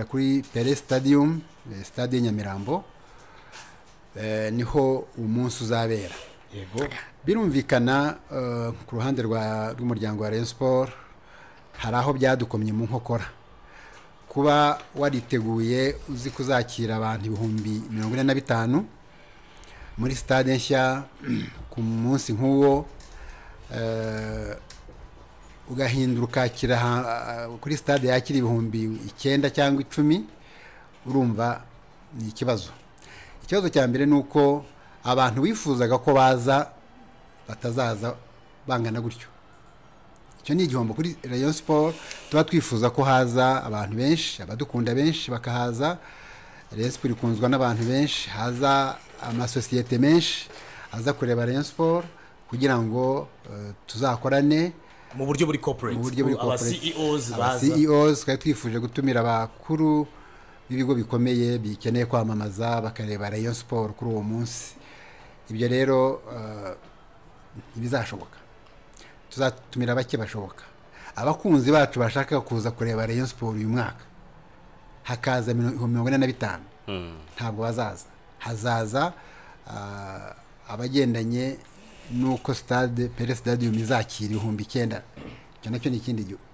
kuri pere stadium eh, stade ya nyamirambo eh, niho umunsi uzabera yego birumvikana eh, ku ruhande rwa- rw'umuryango wa rayon sport hari aho byadukomye mu nkokora kuba wariteguye uzi kuzakira abantu ibihumbi mirongo ine na bitanu muri stade nshya ku munsi nk'uwo eh, ugahindura ukakira aha- aha- kuri stade yakira ibihumbi icyenda cyangwa icumi urumva ni ikibazo ikibazo cya mbere ni uko abantu bifuzaga ko baza batazaza bangana gutyo icyo ni igihombo kuri rayon siporo tuba twifuza ko haza abantu benshi abadukunda benshi bakahaza rayon siporo ikunzwa n'abantu benshi haza amasosiyete menshi aza kureba rayon siporo kugira ngo eh, tuzakorane mu buryo buri corporate mu buryo buri aba corporate. CEOs Aba baza CEOs twari twifuje gutumira abakuru b'ibigo bikomeye bikeneye kwamamaza bakareba rayon siporo kuri uwo munsi ibyo rero eh, ntibizashoboka tuzatumira bake bashoboka abakunzi bacu bashaka kuza kureba rayon siporo uyu mwaka hakaza mino- ibihumbi mirongo ine na bitanu ntabwo bazaza hazaza ah, abagendanye n'uko stade pere stadium izakira ibihumbi icyenda icyo nacyo ni ikindi gihugu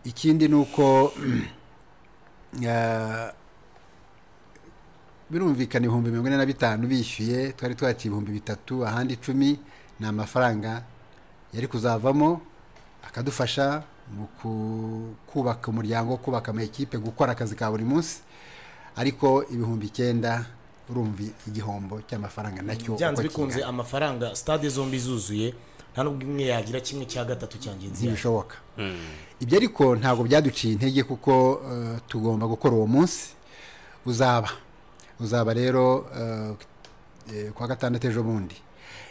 ikindi ni uko eh, birumvikana ibihumbi mirongo ine na bitanu bishyuye twari twakira ibihumbi bitatu ahandi icumi ni amafaranga yari kuzavamo akadufasha mu ku- kubaka umuryango kubaka amakipe gukora akazi ka buri munsi ariko ibihumbi icyenda urumva igihombo cy'amafaranga nacyo byanze uko bikunze kingana. amafaranga stade zombi zuzuye nta n'ubwo imwe yagira kimwe cya gatatu cya ngenzi yayo ntibishoboka ibyo ariko ntabwo byaduciye intege kuko eh, tugomba gukora uwo munsi uzaba uzaba rero eh, eh, kuwa gatandatu ejo bundi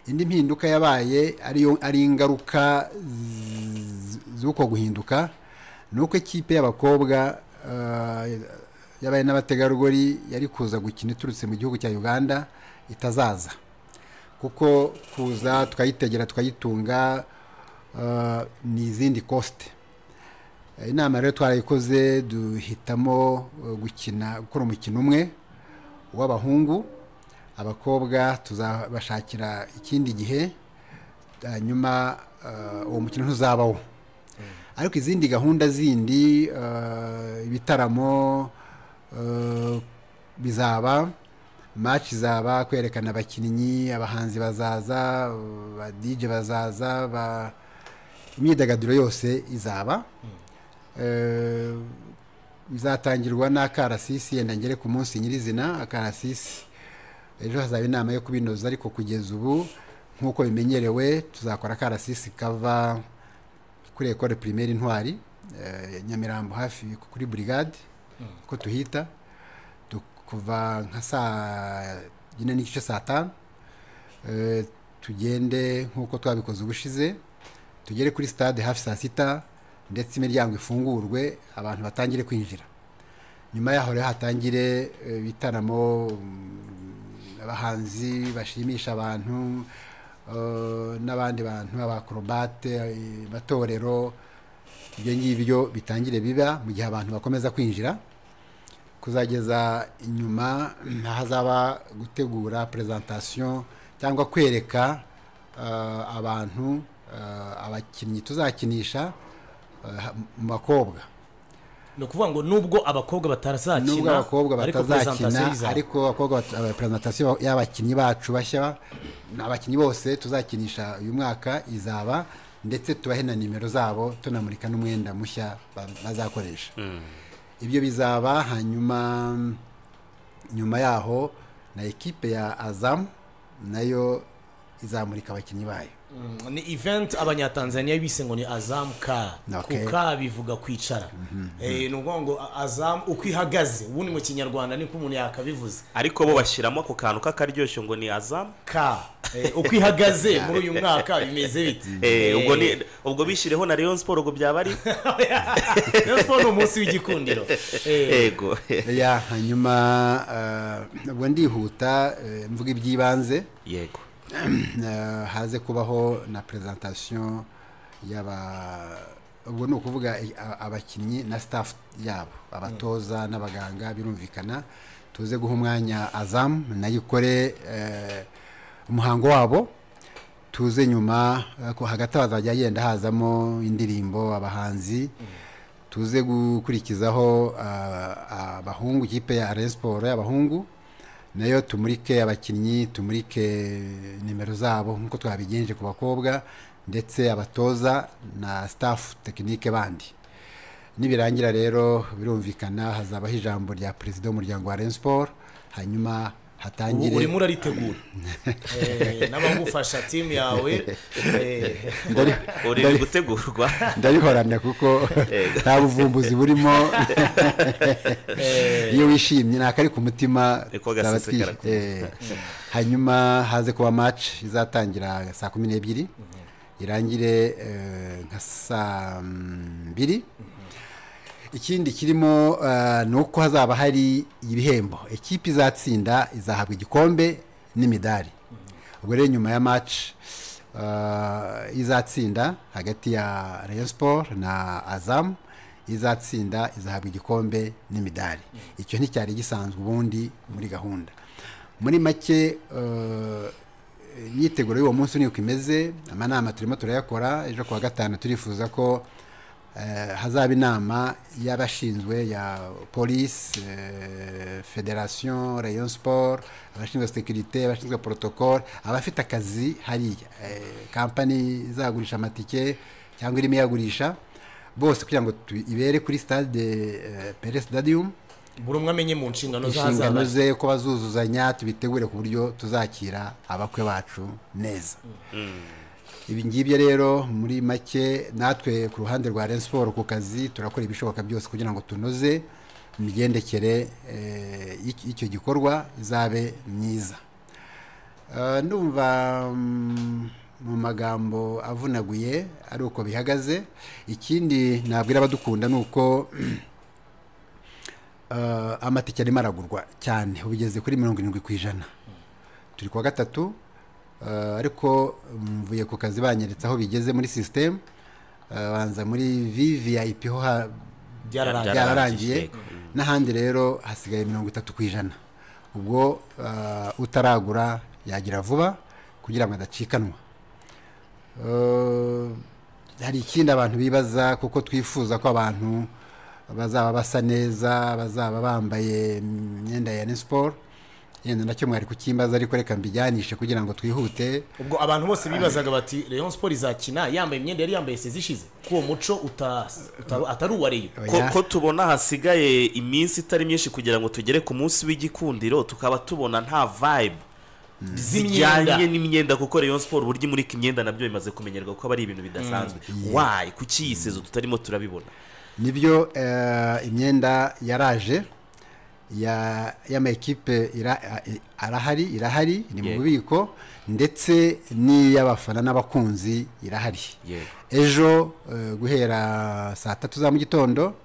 indi mpinduka yabaye ariyo ari ingaruka z- z'uko guhinduka ni uko ikipe y'abakobwa eh, yabaye n'abategarugori yari kuza gukina iturutse mu gihugu cya uganda itazaza kuko kuza tukayitegera tukayitunga eh, ni izindi kosite Eh, inama rero twarayikoze duhitamo eh, gukina gukora umukino umwe w'abahungu abakobwa tuzabashakira ikindi gihe hanyuma eh, uwo mukino ntuzabaho ariko izindi gahunda zindi eh, ibitaramo eh, bizaba match izaba kwerekana abakinnyi abahanzi bazaza badije bazaza ba- imyidagaduro yose izaba Eh, bizatangirwa n'akarasisi yenda ngere ku munsi nyirizina akarasisi ejo hazaba inama yo kubinoza ariko kugeza ubu nk'uko bimenyerewe tuzakora akarasisi kava kuri ekole primaire intwari eh, nyamirambo hafi kuri burigade uko tuhita du- kuva nka saa yine n'igice saa tanu Eh, tugende nk'uko twabikoze ubushize tugere kuri stade hafi saa sita ndetse imiryango ifungurwe abantu batangire kwinjira nyuma yaho rero hatangire eh, ibitaramo mm, abahanzi bashimisha abantu eh, n'abandi bantu abakorobate eh, amatorero ibyo ngibyo bitangire biba mu gihe abantu bakomeza kwinjira kuzageza inyuma ahazaba gutegura presentation cyangwa kwereka eh, abantu eh, abakinnyi tuzakinisha eh, ha- mu bakobwa ni ukuvuga ngo nubwo abakobwa batarazakina nubwo abakobwa ariko presentation batazakina izaba. ariko abakobwa bat- aba- presentation y'abakinnyi bacu bashya ni abakinnyi bose tuzakinisha uyu mwaka izaba ndetse tubahe na nimero zabo tunamurika n'umwenda mushya ba- bazakoresha ibyo bizaba hanyuma mm, nyuma yaho na ekipe ya azamu nayo izamurika abakinnyi bayo Mm, ni event abanyatanzaniya bise ngo ni azam ka Okay. kuka bivuga kwicara Eh, ni ukuvuga ngo a- azam uko ihagaze ubundi mu kinyarwanda niko umuntu yakabivuze ariko bo bashyiramo ako kantu k'akaryoshyo ngo ni azamu ka Eh, uko ihagaze muri uyu mwaka bimeze bite Eh, ubwo ni ubwo bishyireho na Rayon Sport ubwo byaba ari Rayon Sport ni umunsi w'igikundiro Eh, yego ya hanyuma eh, ubwo ndihuta eh, mvuga iby'ibanze yego Eh, haze kubaho na presentation y'aba ubwo ni ukuvuga eh, a- abakinnyi na staff yabo abatoza n'abaganga birumvikana tuze guha umwanya azamu nayo ikore eh, umuhango wabo tuze nyuma eh, ko hagati aho hazajya yenda hazamo indirimbo abahanzi tuze gukurikizaho ah, abahungu ikipe ya Rayon Sport y'abahungu nayo tumurike abakinnyi tumurike nimero zabo nk'uko twabigenje ku bakobwa ndetse abatoza na staff tekinike bandi nibirangira rero birumvikana hazabaho ijambo rya perezida w'umuryango wa Rayon Sport hanyuma hatangire ubu urimo uraritegura Eh, n'abagufasha timu yawe eh, Ndari- uri gutegurwa ndabihoramya kuko nta buvumbuzi burimo iyo wishimye ntabwo ari ku mutima Niko gasesekara zaba twi- eh, hanyuma haze kuba match izatangira saa kumi n'ebyiri irangire eh, nka saa mbiri ikindi kirimo eh, ni uko hazaba hari ibihembo ekipi izatsinda izahabwa igikombe n'imidari ubwo rero nyuma ya match eh, izatsinda hagati ya Rayon Sport na Azam izatsinda izahabwa igikombe n'imidari icyo nticyari gisanzwe ubundi muri gahunda muri make eh, imyiteguro y'uwo munsi niko imeze amanama turimo turayakora ejo kuwa gatanu turifuza ko eh, hazaba inama y'abashinzwe ya polisi eh, federation rayon sport abashinzwe sekirite abashinzwe protocole abafite akazi hariya eh, kampani izagurisha amatike cyangwa irimo iyagurisha bose kugira ngo tu- ibere kuri stade eh, pere stadium buri umwe amenye mu nshingano inshingano z'ahazaza ze ko bazuzuzanya tubitegure ku buryo tuzakira abakwe bacu neza ibi ngibyo rero muri make natwe ku ruhande rwa Rayon Sport ku kazi turakora ibishoboka byose kugira ngo tunoze imigendekere eh, y'iki- y'icyo gikorwa izabe myiza Eh, ndumva mm, mu magambo avunaguye ari uko bihagaze ikindi nabwira abadukunda ni uko eh, amatike arimo aragurwa cyane ubigeze kuri mirongo irindwi ku ijana turi kuwa gatatu eh, ariko mvuye ku kazi banyeretse aho bigeze muri sisitemu banza muri vvip ho ha- byararangiye byararangiye yego. n'ahandi rero hasigaye mirongo itatu ku ijana ubwo eh, utaragura yagira vuba kugira ngo adacikanwa Eh, hari ikindi abantu bibaza kuko twifuza ko abantu bazaba basa neza bazaba bambaye imyenda ya Rayon Sport yenda nacyo mwari kukimbaza ariko reka mbijyanishe kugira ngo twihute ubwo abantu bose bibazaga bati Rayon Sport izakina yambaye imyenda yari yambaye sezi ishize ko uwo muco uta- uta- atari uwa Rayon ko, ko tubona hasigaye iminsi itari myinshi kugira ngo tugere ku munsi w'igikundiro tukaba tubona nta vibe zijyanye n'imyenda kuko Rayon Sport uburyo imurika imyenda nabyo bimaze kumenyerwa kuko aba ari ibintu bidasanzwe why kuki iyi sezo tutarimo turabibona nibyo eh, imyenda yaraje ya y'amakipe ira- arahari irahari iri mu Yego. bubiko ndetse n'iy'abafana n'abakunzi irahari Yego. ejo eh, guhera saa tatu za mu gitondo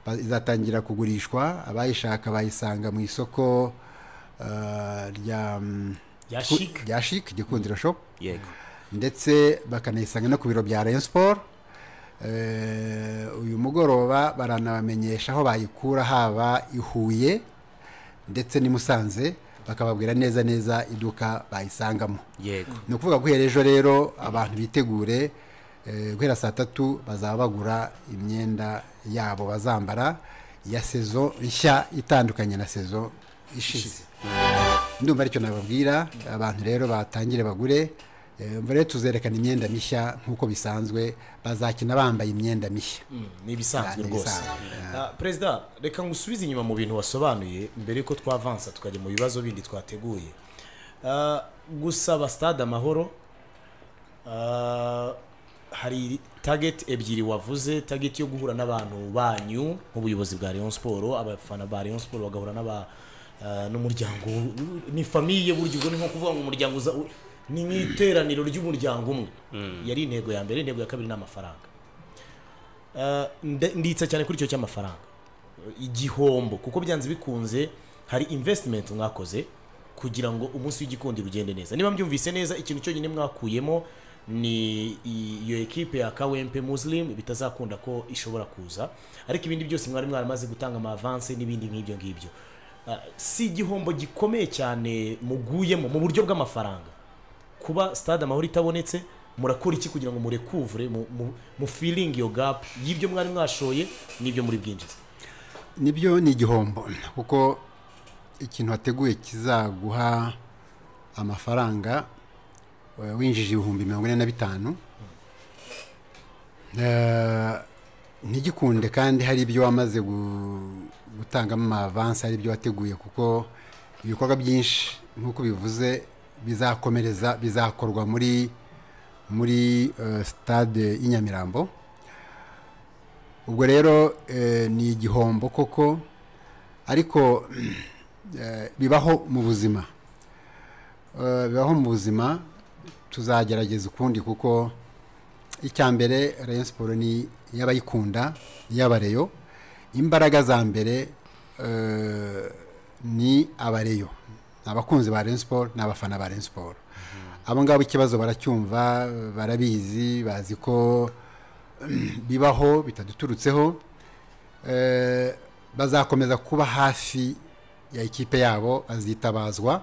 ba- izatangira kugurishwa abayishaka bayisanga mu isoko eh, rya mm, Rya ku- Chic. rya Chic gikundiro shop yego ndetse bakanayisanga no ku biro bya Rayon Sport Eh, uyu mugoroba baranabamenyesha aho bayikura haba i Huye ndetse n'i Musanze bakababwira neza neza iduka bayisangamo yego ni ukuvuga guhera ejo rero abantu bitegure eh, guhera saa tatu bazaba bagura imyenda yabo bazambara ya sezo nshya itandukanye na sezo ishize ndumva aricyo nababwira abantu rero batangire bagure Eh, umva rero tuzerekana imyenda mishya nk'uko bisanzwe bazakina bambaye imyenda mishya Mm, ni ibisanzwe Ni rwose ibisanzwe, Ah, perezida reka ngusubize inyuma mu bintu wasobanuye mbere yuko twavansa tukajya mu bibazo bindi twateguye Ah, gusaba stade amahoro ah, hari target ebyiri wavuze target yo guhura n'abantu banyu nk'ubuyobozi bwa Rayon Sport abafana ba Rayon Sport bagahura n'aba ah, n'umuryango ni famiye buryo ubwo ni nko kuvuga ngo umuryango uza- ni nk'iteraniro ry'umuryango umwe yari intego ya mbere intego ya kabiri ni amafaranga Uh, nde- nditsa cyane kuri icyo cy'amafaranga igihombo kuko byanze bikunze hari investment mwakoze kugira ngo umunsi w'igikundi ugende neza niba mbyumvise neza ikintu cyonyine mwakuyemo ni i- iyo ekipe ya kawempe muslim bitazakunda ko ishobora kuza ariko ibindi byose mwari mwaramaze gutanga amavanse n'ibindi nk'ibyo ngibyo Ah, si igihombo gikomeye cyane muguyemo mu buryo bw'amafaranga kuba stade amahoro itabonetse murakora iki kugira ngo murekuvure mu- mu- mufilinge iyo gapu y'ibyo mwari mwashoye n'ibyo muri bwinjiza nibyo ni igihombo kuko ikintu wateguye kizaguha amafaranga eh, winjije ibihumbi mirongo ine na bitanu Eh, ntigikunde kandi hari ibyo wamaze gu- gutangamo amavansi hari ibyo wateguye kuko ibikorwa byinshi nk'uko bivuze bizakomereza bizakorwa muri muri eh, stade y'i nyamirambo ubwo rero eh, ni igihombo koko ariko eh, bibaho mu buzima Eh, bibaho mu buzima tuzagerageza ukundi kuko icya mbere rayon siporo ni iy'abayikunda iy'abareyo imbaraga za mbere eh, ni abareyo ni abakunzi ba rayon siporo ni abafana ba rayon siporo abo ngabo ikibazo baracyumva barabizi bazi ko bibaho bitaduturutseho eh, bazakomeza kuba hafi ya ikipe yabo bazitabazwa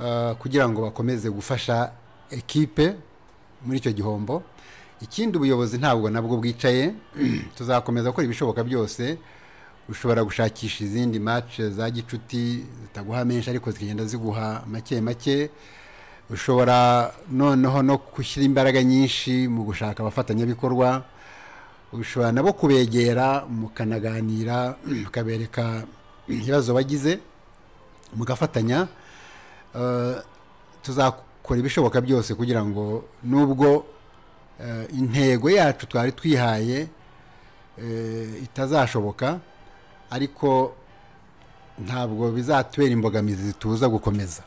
eh, kugira ngo bakomeze gufasha ekipe muri icyo gihombo ikindi ubuyobozi ntabwo nabwo bwicaye tuzakomeza gukora ibishoboka byose ushobora gushakisha izindi match za gicuti zitaguha menshi ariko zikagenda ziguha make make ushobora noneho no gushyira imbaraga nyinshi mu gushaka abafatanyabikorwa ushobora nabo kubegera mukanaganira mukabereka ibibazo bagize mugafatanya Eh, tuzakora ibishoboka byose kugira ngo nubwo eh, intego yacu twari twihaye eh, itazashoboka ariko ntabwo bizatubera imbogamizi zituza gukomeza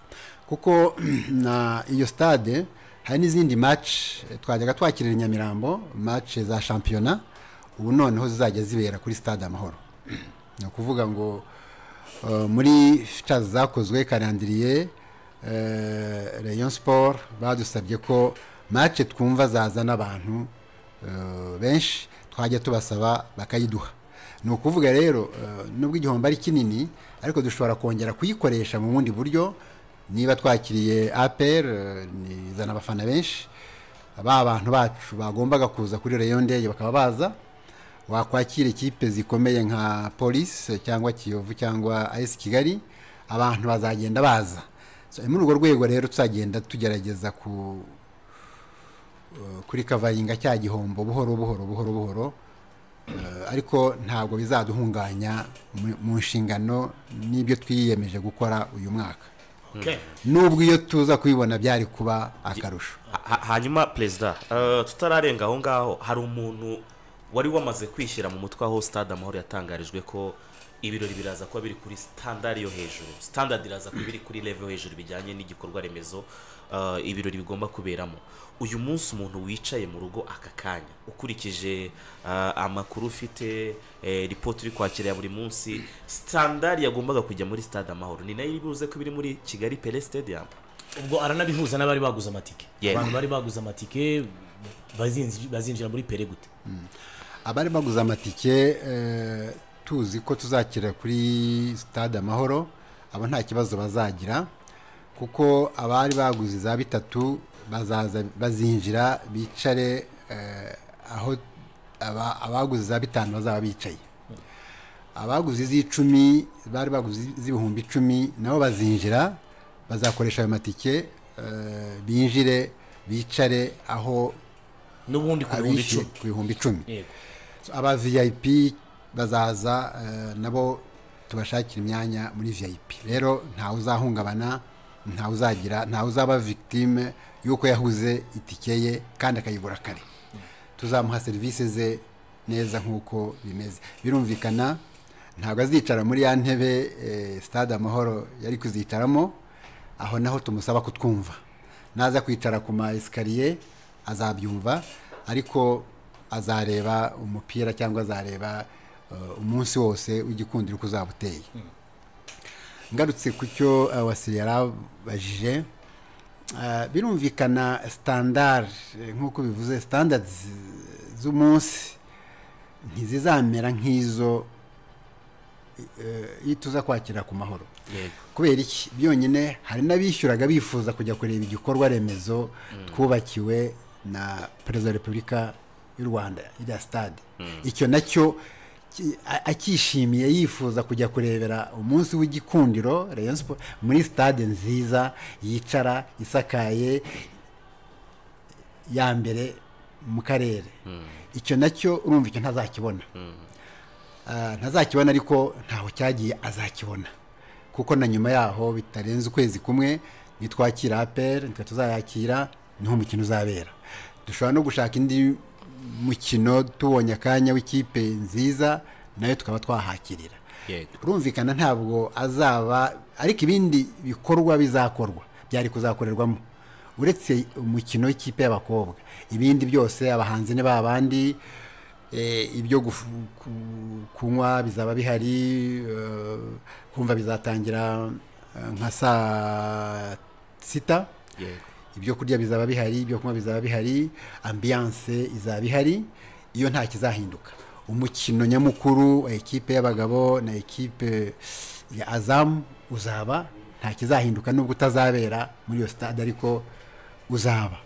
kuko na iyo stade hari n'izindi match eh, twajyaga twakirira i nyamirambo match za shampiyona ubu noneho zizajya zibera kuri stade amahoro ni ukuvuga ngo eh, muri ficazi zakozwe karandiriye eh, rayon sport badusabye ko match twumva zazana abantu eh, benshi twajya tubasaba bakayiduha ni ukuvuga rero eh, nubwo igihombo ari kinini ariko dushobora kongera kuyikoresha mu bundi buryo niba twakiriye apr eh, nizana abafana benshi ba bantu bacu bagombaga kuza kuri reyo ndege bakaba baza wakwakira ikipe zikomeye nka polisi cyangwa kiyovu cyangwa as kigali abantu bazagenda baza So, muri urwo rwego rero tuzagenda tugerageza ku eh, kuri kavaringa cya gihombo buhoro buhoro buhoro buhoro Eh, ariko ntabwo bizaduhunganya mu- mu nshingano n'ibyo twiyemeje gukora uyu mwaka Okay. nubwo iyo tuza kubibona byari kuba akarusho Ha- hanyuma perezida eh, tutararenga aho ngaho hari umuntu wari wamaze kwishyira mu mutwe aho stade amahoro yatangarijwe ko ibirori biraza kuba biri kuri standard yo hejuru standard iraza kuba biri kuri level yo hejuru bijyanye n'igikorwa remezo eh, ibirori bigomba kuberamo uyu munsi umuntu wicaye mu rugo aka kanya ukurikije eh, amakuru ufite eh, ripoti uri kwakira ya buri munsi standard yagombaga kujya muri stade amahoro ni nayo iribuze ko biri muri kigali pele stadium ubwo aranabihuza n'abari baguze amatike Yeah. abantu bari baguze amatike bazinji- bazinjira muri pere gute abari baguze amatike eh, tuzi ko tuzakira kuri stade amahoro abo nta kibazo bazagira kuko abari baguze za bitatu bazaza bazinjira bicare eh, aho aba- abaguze za bitanu bazaba bicaye abaguze iz'icumi bari baguze iz'ibihumbi icumi nabo bazinjira bazakoresha ayo matike eh, binjire bicare aho n'ubundi ku bihumbi abishyuye icumi ku bihumbi icumi yego So, aba vip bazaza eh, nabo tubashakira imyanya muri vip rero ntawe uzahungabana ntawe uzagira ntawe uzaba victime y'uko yahuze itike ye kandi akayigura kare tuzamuha serivisi ze neza nk'uko bimeze birumvikana ntabwo azicara muri ya ntebe eh, stade amahoro yari kuzicaramo aho naho tumusaba kutwumva naza kwicara ku ma esikariye azabyumva ariko azareba umupira cyangwa azareba eh, umunsi wose w'igikundiro uko uzaba uteye ngarutse ku cyo eh, wasire yarabajije Ah, birumvikana standard eh, nk'uko bivuze standards z'umunsi ntizizamera nk'izo eh, iyo tuza kwakira ku mahoro yego kubera iki byonyine hari n'abishyuraga bifuza kujya kureba igikorwa remezo twubakiwe na perezida wa repubulika y'u rwanda iriya sitade icyo nacyo ki- a- akishimiye yifuza kujya kurebera umunsi w'igikundiro Rayon Sport, muri sitade nziza yicara isakaye ya mbere mu karere icyo nacyo urumva icyo ntazakibona Ah, ntazakibona ariko ntaho cyagiye azakibona kuko na nyuma yaho bitarenze ukwezi kumwe nitwakira aperi ntitwe tuzayakira niho umukino uzabera dushobora no gushaka indi mukino tubonye akanya w'ikipe nziza nayo tukaba twahakirira yego urumvikana ntabwo azaba ariko ibindi bikorwa bizakorwa byari kuzakorerwamo uretse umukino w'ikipe y'abakobwa ibindi byose abahanzi ni babandi eh, ibyo gufu- ku- kunywa bizaba bihari eh, kumva bizatangira eh, nka saa sita yego ibyo kurya bizaba bihari ibyo kunywa bizaba bihari ambiyanse izaba ihari iyo nta kizahinduka umukino nyamukuru wa ekipe y'abagabo na ekipe ya azamu uzaba nta kizahinduka nubwo utazabera muri iyo sitade ariko uzaba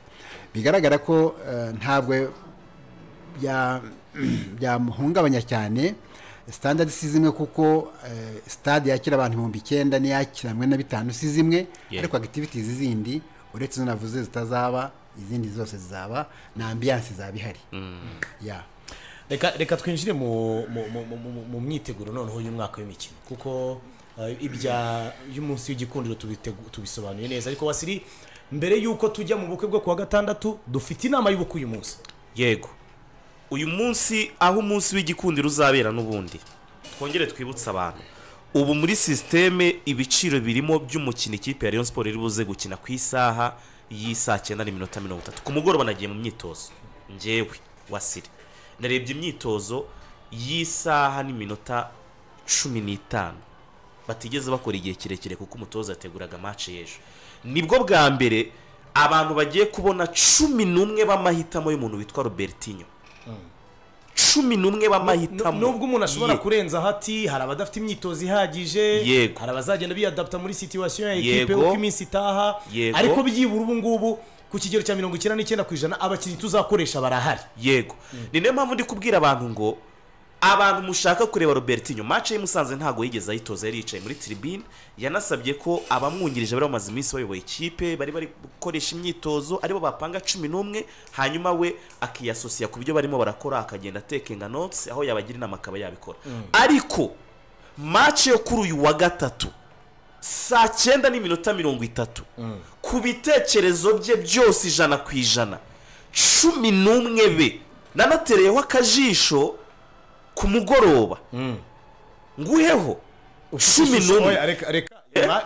bigaragara ko eh, ntabwo bya- byamuhungabanya cyane standard si zimwe kuko eh, stade yakira abantu ibihumbi icyenda n'iyakira hamwe na bitanu si zimwe Yeah. ariko activities zindi uretse izo navuze zitazaba izindi zose zizaba na ambiyanse izaba ihari Yeah. reka reka twinjire mu mu- mu- mu- mu- mu myiteguro noneho y'umwaka w'imikino kuko eh, ibya y'umunsi w'igikundiro tubitegu- tubisobanuye neza ariko wasiri mbere y'uko tujya mu bukwe bwo kuwa gatandatu dufite inama y'ubukwe uyu munsi yego uyu munsi aho umunsi w'igikundiro uzabera n'ubundi twongere twibutse abantu ubu muri sisiteme ibiciro birimo by'umukino ikipe ya Rayon Sport iri buze gukina ku isaha y'isaa cyenda n'iminota mirongo itatu ku mugoroba nagiye mu myitozo ngewe wasire narebye imyitozo y'isaha n'iminota cumi n'itanu batigeze bakora igihe kirekire kuko umutoza yateguraga match y'ejo nibwo bwa mbere abantu bagiye kubona cumi n'umwe b'amahitamo y'umuntu witwa robertinho cumi n'umwe b'amahitamo nubwo umuntu ashobora ye. kurenza hati hari abadafite imyitozo ihagije Yego. hari abazagenda biyadapta muri situwasiyo ya ekipe Yego. uko iminsi itaha Yego. ariko byibura ubu ngubu ku kigero cya mirongo icyenda n'icyenda ku ijana abakinnyi tuzakoresha barahari yego ni niyo mpamvu ndi kubwira abantu ngo abantu mushaka kureba robertinho match y'i musanze ntabwo yigeze ayitoza yari yicaye muri tribune yanasabye ko abamwungirije bari bamaze iminsi bayoboye ikipe bari bari gukoresha imyitozo aribo bapanga cumi n'umwe hanyuma we akiyasosiya ku byo barimo barakora akagenda atekenga notsi aho yabagira inama akaba yabikora ariko match yo kuri uyu wa gatatu saa cyenda n'iminota mirongo itatu ku bitekerezo bye byose ijana ku ijana cumi n'umwe be nanatereyeho akajisho ku mugoroba nguheho cumi n'umwe reka reka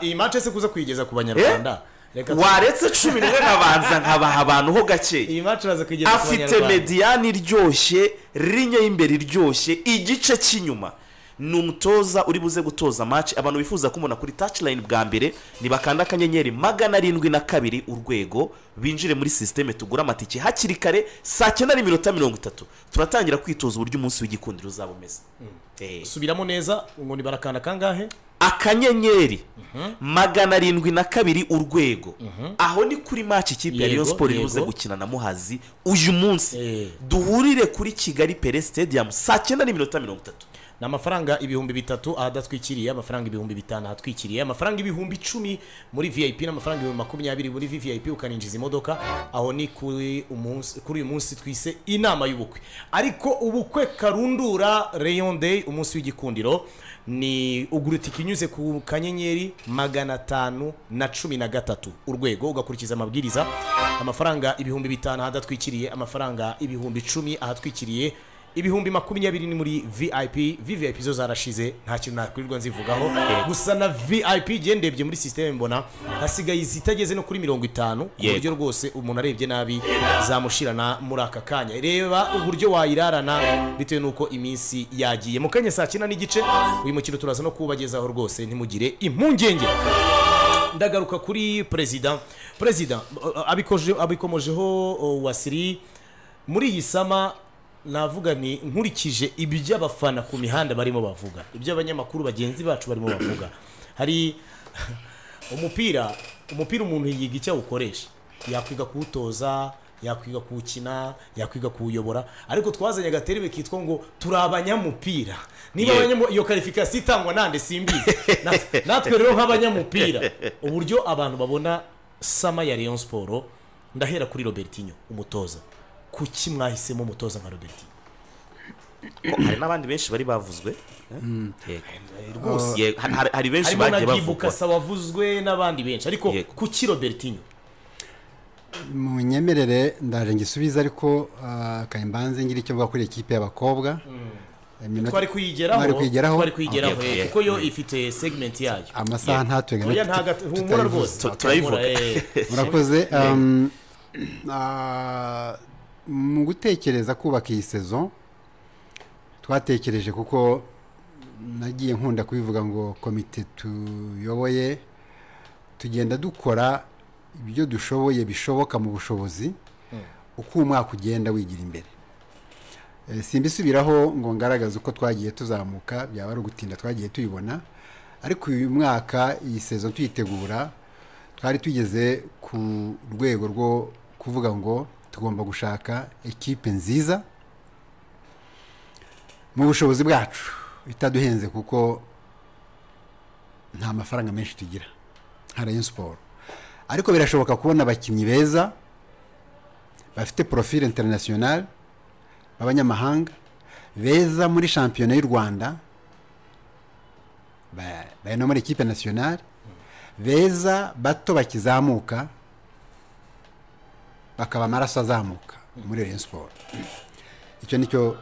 iyi match se kuza kuyigeza ku banyarwanda reka waretse cumi n'umwe nkabanza nkabaha abantu ho gakeya iyi match uraza kuyigeza ku afite banyarwanda mediyani iryoshye rinye y'imbere iryoshye igice cy'inyuma ni umutoza uri buze gutoza match abantu bifuza kumubona kuri touchline bwa mbere nibakanda akanyenyeri magana arindwi na kabiri urwego binjire muri sisiteme tugura amatike hakiri kare saa cyenda n'iminota mirongo itatu turatangira kwitoza uburyo umunsi w'igikundiro uzaba umeze Eh. subiramo neza ngo ni barakanda kangahe akanyenyeri magana arindwi na kabiri urwego aho ni kuri match ikipe Yego, ya Rayon Sport iribuze yego. gukina na Muhazi uyu munsi Eh. duhurire kuri Kigali Pele Stadium saa cyenda n'iminota mirongo itatu ni amafaranga ibihumbi bitatu ahadatwikiriye amafaranga ibihumbi bitanu ahatwikiriye amafaranga ibihumbi icumi muri vip n'amafaranga ibihumbi makumyabiri muri vip ukaninjiza imodoka aho ni kuri umunsi kuri uyu munsi twise inama y'ubukwe ariko ubukwe karundura rayon day umunsi w'igikundiro ni ugura itike inyuze ku kanyenyeri magana atanu na cumi na gatatu urwego ugakurikiza amabwiriza amafaranga ibihumbi bitanu ahadatwikiriye amafaranga ibihumbi icumi ahatwikiriye ibihumbi makumyabiri ni muri vip vvip zo zarashize nta kintu nakwirirwa nzivugaho gusa na vip igihe ndebye muri sisiteme mbona hasigaye izitageze no kuri mirongo itanu ku Yego. buryo rwose umuntu arebye nabi zamushirana muri aka kanya reba uburyo wayirarana bitewe n'uko iminsi yagiye mu kanya saa cyenda n'igice uyu mukino turaza no kuwubagezaho rwose ntimugire impungenge ndagaruka kuri perezida perezida uh, abikoje- abikomojeho uh, wasiri muri iyi sama navuga ni nkurikije iby'abafana ku mihanda barimo bavuga iby'abanyamakuru bagenzi bacu barimo bavuga hari umupira umupira umuntu yiga icyo awukoresha yakwiga kuwutoza yakwiga kuwukina yakwiga kuwuyobora ariko twazanye agaterebe kitwa ngo turi abanyamupira niba Yego. abanyamo- iyo karifikasi itangwa nande simbizi Na- natwe rero nk'abanyamupira uburyo abantu babona sama ya Rayon Sport ndahera kuri Robertinho umutoza kuki mwahisemo umutoza nka Robertinho hari n'abandi benshi bari bavuzwe Yego. rwose Yego, hari- hari- hari benshi harimo na bagiye Gibuka bavugwa Sawa wavuzwe n'abandi benshi ariko Yego. kuki Robertinho mu nyemerere ndaje ngisubize ariko ah, kayimbanze ngira icyo mvuga kuri ikipe y'abakobwa Iminota- twari kuyigeraho Twari kuyigeraho? twari kuyigeraho Okay, eh, okay. kuko yo ifite segment yayo amasaha ntaturenga oya ntago humura rwose Tu- turayivuga. murakoze um, ah, mu gutekereza kubaka iyi sezo twatekereje kuko nagiye nkunda kubivuga ngo komite tuyoboye tugenda dukora ibyo dushoboye bishoboka mu bushobozi uko umwaka ugenda wigira imbere Eh, simbisubiraho ngo ngaragaze uko twagiye tuzamuka byaba ari ugutinda twagiye tuyibona ariko uyu mwaka iyi sezo tuyitegura twari tugeze ku rwego rwo kuvuga ngo tugomba gushaka ekipe nziza mu bushobozi bwacu itaduhenze kuko nta mafaranga menshi tugira nka Rayon Sport ariko birashoboka kubona abakinnyi beza bafite profile international b'abanyamahanga beza muri shampiyona y'u rwanda ba- bari no muri ekipe nationale beza bato bakizamuka bakaba amaraso azamuka muri Rayon Sport icyo ni cyo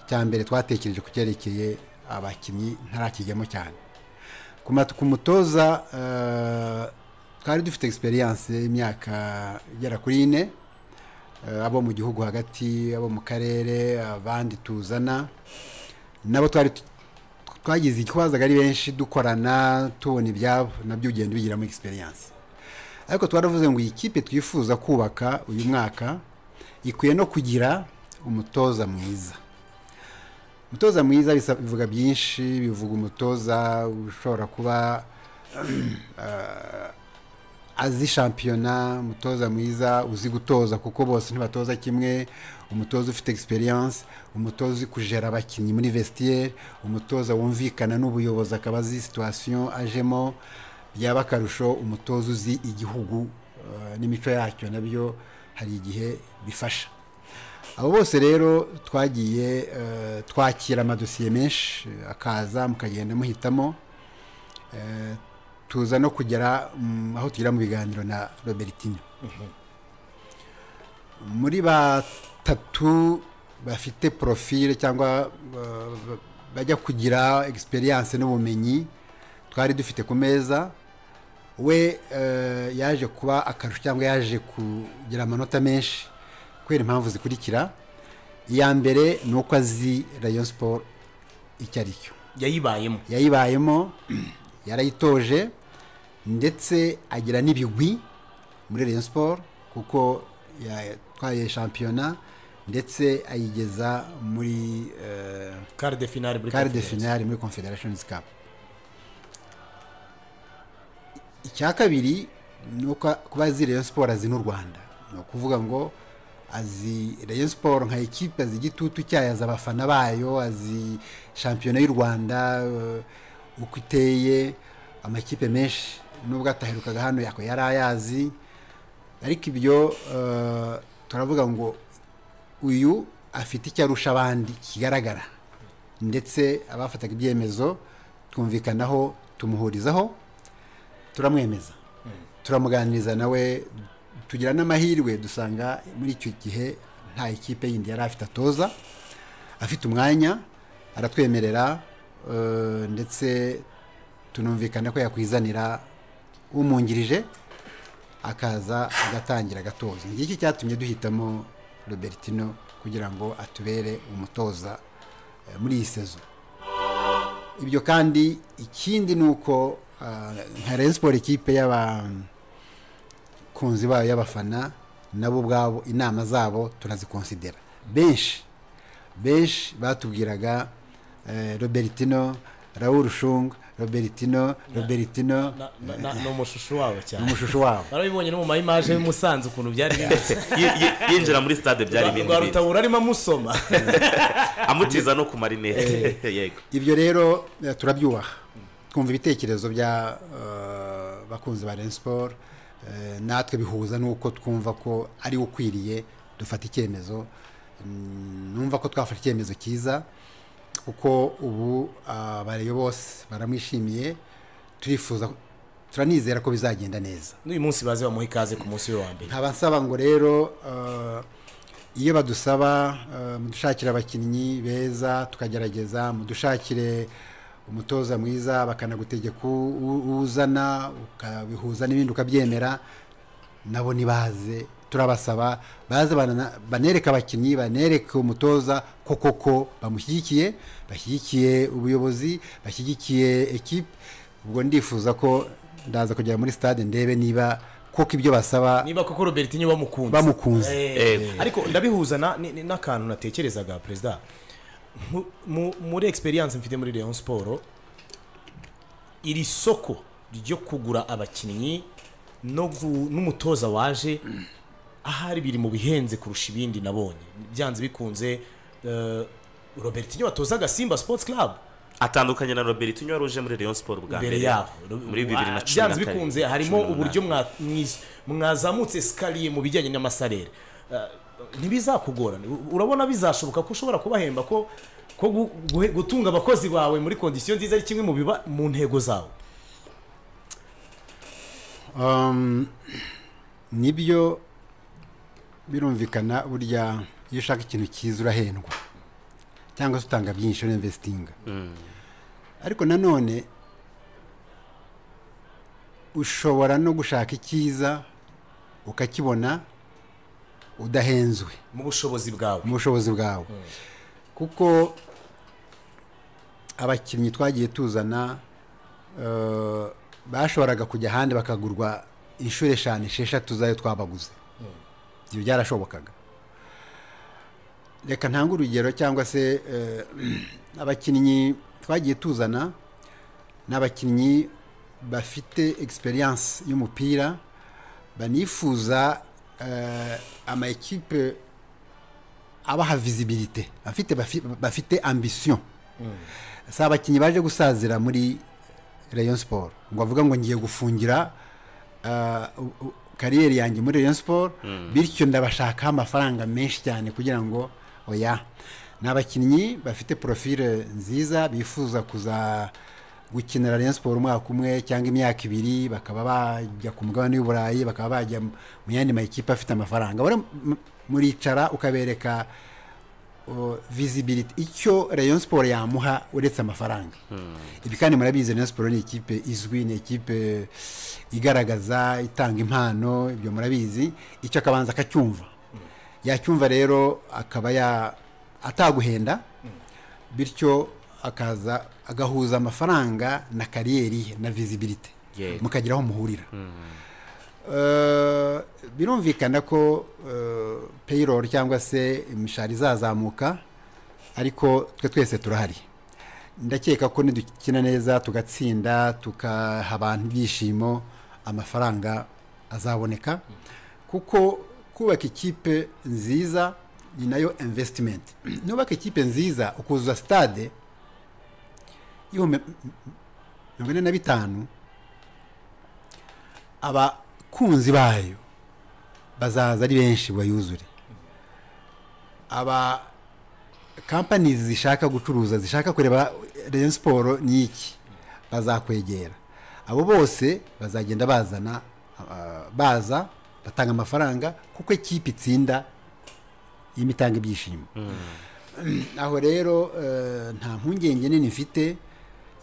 cya mbere twatekereje ku cyerekeye abakinnyi ntarakijyamo cyane ku mat- ku mutoza eh, twari dufite experience y'imyaka igera kuri ine eh, abo mu gihugu hagati abo mu karere abandi tuzana nabo twari tu- twagize ikibazaga ari benshi dukorana tubona ibyabo nabyo ugenda ubigiramo experience ariko twaravuze ngo iyi kipe twifuza kubaka uyu mwaka ikwiye no kugira umutoza mwiza umutoza mwiza bisa- bivuga byinshi bivuga umutoza ushobora kuba azi shampiyona umutoza mwiza uzi gutoza kuko bose ntibatoza kimwe umutoza ufite experience umutoza uzi kujera abakinnyi muri vestiaire umutoza wumvikana n'ubuyobozi akaba azi situation ajemo byaba akarusho umutoza uzi igihugu eh, n'imico yacyo nabyo hari igihe bifasha abo bose rero twagiye eh, twakira amadosiye menshi akaza mukagenda muhitamo tuza no kugera mm, aho tugera mu biganiro na robertino muri batatu bafite profile cyangwa uh, ba- bajya kugira experience n'ubumenyi twari dufite ku meza we uh, yaje kuba akarusho cyangwa yaje kugira amanota menshi kubera impamvu zikurikira iya mbere ni uko azi rayon sport icyo ari cyo yayibayemo yayibayemo yarayitoje ndetse agira n'ibigwi muri Rayon Sport kuko yatwaye shampiyona ndetse ayigeza muri eh, card de finale muri quart de conference. finale muri confederations cup icya kabiri ni uko kuba azi Rayon Sport azi n'u Rwanda ni ukuvuga ngo azi Rayon Sport nka ekipe azi igitutu cyayo azi abafana bayo azi shampiyona y'u Rwanda eh, uko iteye amakipe menshi nubwo ataherukaga hano yako yari ayazi ariko ibyo eh, turavuga ngo uyu afite icyo arusha abandi kigaragara ndetse abafataga ibyemezo twumvikanaho tumuhurizaho turamwemeza turamuganiriza nawe tugira n'amahirwe dusanga muri icyo gihe nta ikipe yindi yari afite atoza afite umwanya aratwemerera eh, ndetse tunumvikana ko yakwizanira umwungirije akaza agatangira agatoza ngiki cyatumye duhitamo robertino kugira ngo atubere umutoza eh, muri iyi sezo ibyo kandi ikindi ni uko Ah, nka Rayon Sports ikipe y'abakunzi bayo y'abafana nabo ubwabo inama zabo turazikonsidera benshi benshi batubwiraga eh, robertino raul shung robertino robertino Na- na- na- ni umushusho wabo cyane n'umushusho wabo barabibonye no mu mayimaje y'umusanzu ukuntu byari bimeze Yi- yi- yinjira muri stade byari ibindi rwa bintu rutabura arimo amusoma amutiza no ku marinete yego ibyo rero eh, turabyubaha twumva ibitekerezo bya eh, bakunzi ba Rayon Sport eh, natwe bihuza n'uko twumva ko ari ukwiriye dufata icyemezo Mm, numva ko twafata icyemezo cyiza kuko ubu abareyo bose baramwishimiye turifuza turanizera ko bizagenda neza n'uyu munsi baze bamuha ikaze ku munsi we wa mbere nkaba nsaba ngo rero eh, iyo badusaba eh, mudushakire abakinnyi beza tukagerageza mudushakire umutoza mwiza bakanagutegeka u- u- uzana ukabihuza n'ibindi ukabyemera nabo ntibaze turabasaba baze bana- banereke abakinnyi banereke umutoza ko koko bamushyigikiye bashyigikiye ubuyobozi bashyigikiye ekipe ubwo ndifuza ko ndaza kugera muri stade ndebe niba koko ibyo basaba niba koko robertinyo bamukunze bamukunze Eh, Eh. ariko ndabihuza na- ni- ni- n'akantu natekerezaga perezida Mu- mu- muri experience mfite muri leon siporo iri soko ryo kugura abakinnyi no gu- n'umutoza waje ahari biri mu bihenze kurusha ibindi nabonye byanze bikunze eh, robertinyo watozaga simba sports club atandukanye na robert unywa ruje muri rayon sport bwa mbere mbere yaho muri bibiri na cumi na byanze karindwi bikunze harimo cumi n'umunani. uburyo mwa- mwiz- mwazamutse sikariye mu bijyanye n'amasarere Ah, ntibizakugorana U- urabona bizashoboka ko ushobora kubahemba ko ko gu- guhe- gutunga abakozi bawe muri kondisiyo nziza ari kimwe mu biba mu ntego zawe Um, nibyo birumvikana burya iyo ushaka ikintu cyiza urahendwa cyangwa se utanga byinshi urinvestinga ariko nanone ushobora no gushaka icyiza ukakibona udahenzwe mu bushobozi bwawe mu bushobozi bwawe kuko abakinnyi twagiye tuzana eh, bashoboraga kujya ahandi bakagurwa inshuro eshanu esheshatu zayo twabaguze ibyo byarashobokaga reka ntange urugero cyangwa se eh, abakinnyi twagiye tuzana ni abakinnyi bafite egisperiyanse y'umupira banifuza eh, ama ekipe abaha visibilité bafite bafi- bafite ambition si abakinnyi baje gusazira muri rayon sport ngo avuga ngo ngiye gufungira ah, u- u- kariyeri yanjye muri rayon sport bityo ndabashakaho amafaranga menshi cyane kugira ngo oya ni abakinnyi bafite profile nziza bifuza kuza gukinira rayon sport umwaka umwe cyangwa imyaka ibiri bakaba bajya ku mugabane w'i burayi bakaba bajya mu yandi makipe afite amafaranga Bari- m- muricara ukabereka uh, visibility icyo rayon sport yamuha uretse amafaranga ibi kandi murabizi rayon sport ni ikipe izwi ni ikipe igaragaza itanga impano ibyo murabizi icyo akabanza akacyumva yacyumva rero akaba ya ataguhenda bityo akaza agahuza amafaranga na kariyeri ye na visibility Yego. mukagira aho muhurira Eh, birumvikana ko payroll cyangwa se imishahara izazamuka ariko twe twese turahari ndakeka ko nidukina neza tugatsinda tukaha abantu ibyishimo amafaranga azaboneka kuko kubaka ikipe nziza ni nayo investment nubaka ikipe nziza ukuzuza stade ibihumbi mirongo ine na bitanu abakunzi bayo bazaza ari benshi bayuzure aba kampani zishaka gucuruza zishaka kureba Rayon Sport ni iki bazakwegera abo bose bazagenda bazana ah, baza batanga amafaranga kuko ikipe itsinda iyo itanga ibyishimo aho rero eh, nta mpungenge nini mfite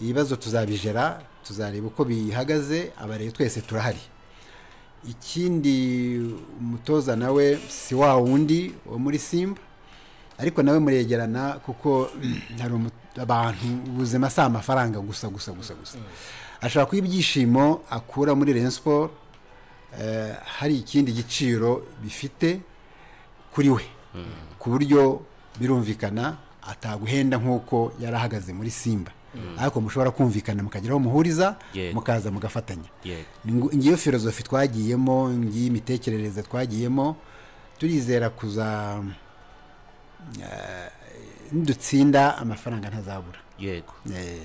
ibibazo tuzabijera tuzareba uko bihagaze abarebe twese turahari ikindi umutoza nawe si wa wundi wo muri simba ariko nawe muregerana kuko hari umu- abantu ubuzima si amafaranga gusa gusa gusa gusa ashobora kuba ibyishimo akura muri Rayon Sport eh, hari ikindi giciro bifite kuri we ku buryo birumvikana ataguhenda nk'uko yari ahagaze muri simba ariko mushobora kumvikana mukagira aho muhuriza Yego. mukaza mugafatanya yego Ngo- ngiyo filozofi twagiyemo ngiyo imitekerereze twagiyemo turizera kuza eh, nidutsinda amafaranga ntazabura yego Eh,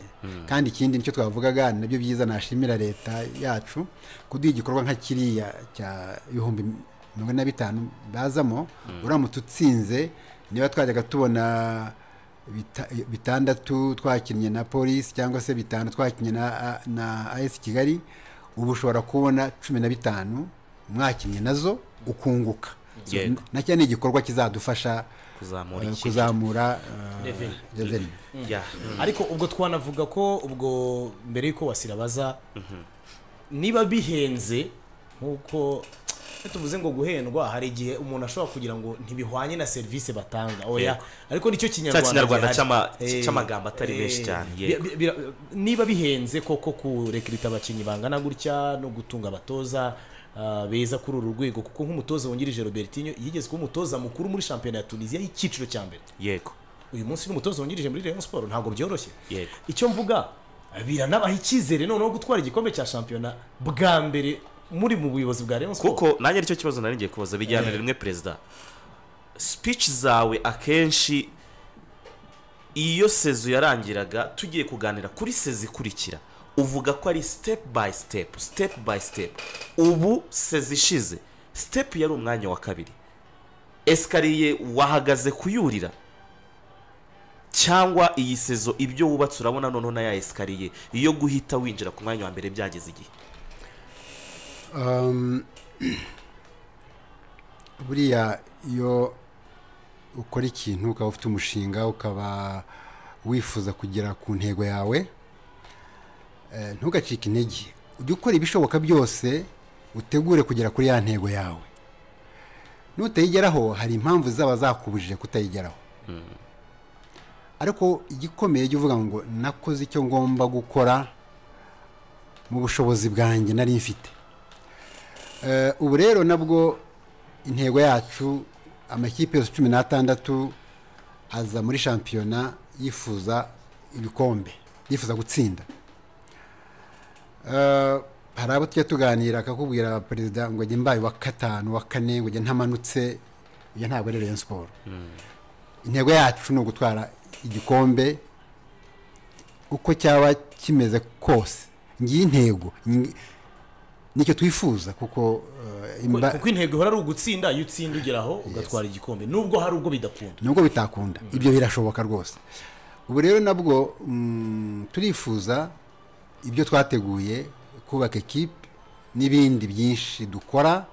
kandi ikindi nicyo twavugaga ni nabyo byiza nashimira leta yacu kuduha igikorwa nka kiriya cya ibihumbi mirongo ine na bitanu bazamo uramutse utsinze niba twajyaga tubona bita- bitandatu twakinnye na polisi cyangwa se bitanu twakinnye na na as kigali ubu ushobora kubona cumi na bitanu mwakinnye nazo ukunguka So, Yego. nacyo ni igikorwa kizadufasha kuzamura eh, iki kuzamura eh, Revenue. revenue ya ariko ubwo twanavuga ko ubwo mbere y'uko wasira baza niba bihenze nk'uko iyo tuvuze ngo guhendwa hari igihe umuntu ashobora kugira ngo ntibihwanye na serivisi batanga oya Yego. ariko nicyo Cya kinyarwanda gihari. cy'ama- Eh, cy'amagambo atari eh, menshi cyane, bi- yego. bi- bira- niba bihenze koko kurekirita abakinnyi bangana gutya no gutunga abatoza ah, beza kuri uru rwego kuko nk'umutoza wungirije Robertinho yigeze kuba umutoza mukuru muri shampiyona ya Tunisia y'icyiciro cya mbere yego uyu munsi n'umutoza wungirije muri Rayon Sport ntabwo byoroshye Yego. icyo mvuga biranabaha icyizere noneho gutwara igikombe cya shampiyona bwa mbere muri mu buyobozi bwa Rayon Sport kuko nanjye nicyo kibazo nari ngiye kubaza bijyana rimwe perezida speech zawe akenshi iyo sezo yarangiraga tugiye kuganira kuri sezo ikurikira uvuga ko ari step by step step by step ubu sezo ishize step yari umwanya wa kabiri esikariye wahagaze kuyurira cyangwa iyi sezo ibyo wubatse urabona noneho na ya esikariye iyo guhita winjira ku mwanya wa mbere byageze igihe Um, buriya iyo ukora ikintu ukaba ufite umushinga ukaba wifuza kugera ku ntego yawe eh, ntugacike intege ujye ukora ibishoboka byose utegure kugera kuri ya ntego yawe nutayigeraho hari impamvu zaba zakubujije kutayigeraho ariko igikomeye jya uvuga ngo nakoze icyo ngomba gukora mu bushobozi bwanjye nari mfite Eh, ubu rero nabwo intego yacu amakipe yose cumi n'atandatu aza muri shampiyona yifuza ibikombe yifuza gutsinda Eh, hari abo tujya tuganira akakubwira perezida ngo njye mbaye wa gatanu wa kane ngo njye ntamanutse iyo ntabwo ari Rayon Sport intego yacu ni ugutwara igikombe uko cyaba kimeze kose ngiyi intego ngi- nicyo twifuza kuko eh, imba- kuko intego ihora ari ugutsinda iyo utsinda ugeraho ugatwara igikombe nubwo hari ubwo bidakunda nubwo bitakunda ibyo birashoboka rwose ubu rero nabwo mm, turifuza ibyo twateguye kubaka ekipe n'ibindi byinshi dukora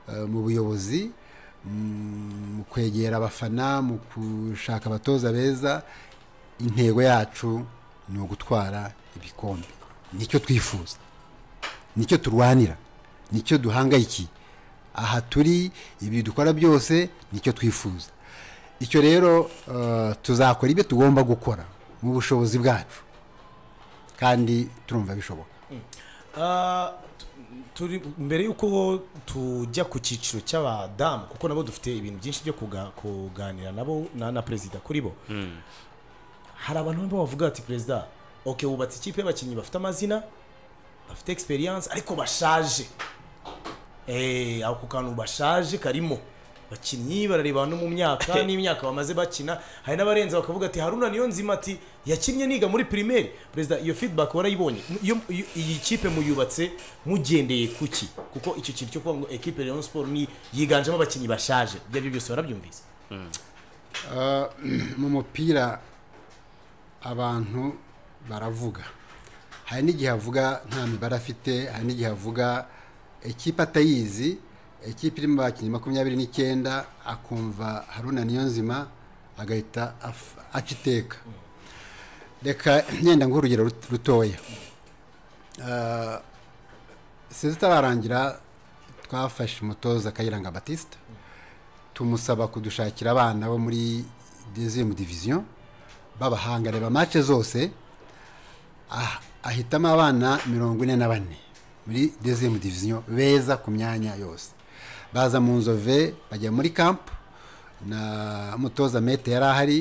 eh, mu buyobozi mm, mu kwegera abafana mu gushaka abatoza beza intego yacu ni ugutwara ibikombe nicyo twifuza nicyo turwanira nicyo duhangayikiye aha turi ibi dukora byose nicyo twifuza icyo rero eh, tuzakora ibyo tugomba gukora mu bushobozi bwacu kandi turumva bishoboka Ah, tu- turi mbere y'uko tujya ku cyiciro cy'abadamu kuko nabo dufite ibintu byinshi byo kuga- kuganira nabo na, na perezida kuri bo hari abantu bamwe bavuga ati perezida ok wubatse ikipe y'abakinnyi bafite amazina bafite experience ariko bashaje Eh, ako kantu bashaje karimo bakinnyi barareba no mu myaka n'imyaka bamaze bakina hari n'abarenze bakavuga ati haruna niyo nzima ati yakinnye niga muri primaire perezida iyo feedback warayibonye Iyo- iyo- iyi kipe muyubatse mugendeye kuki kuko icyo kintu cyo kuvuga ngo ekipe Rayon Sport ni yiganjemo abakinnyi bashaje ibyo ari byo byose barabyumvise mu mupira abantu baravuga hari n'igihe avuga nta mibare afite hari n'igihe avuga ekipe atayizi ekipe irimo abakinnyi makumyabiri n'icyenda akumva haruna niyonzima agahita af- aca iteka reka yenda nguhe urugero rut- rutoya sinzi itararangira twafashe umutoza kayiranga batista tumusaba kudushakira abana bo muri deuxième division b'abahanga reba mace zose ah- ahitamo abana mirongo ine na bane muri deuxième division beza ku myanya yose baza mu nzove bajya muri camp na mutoza mete yari ahari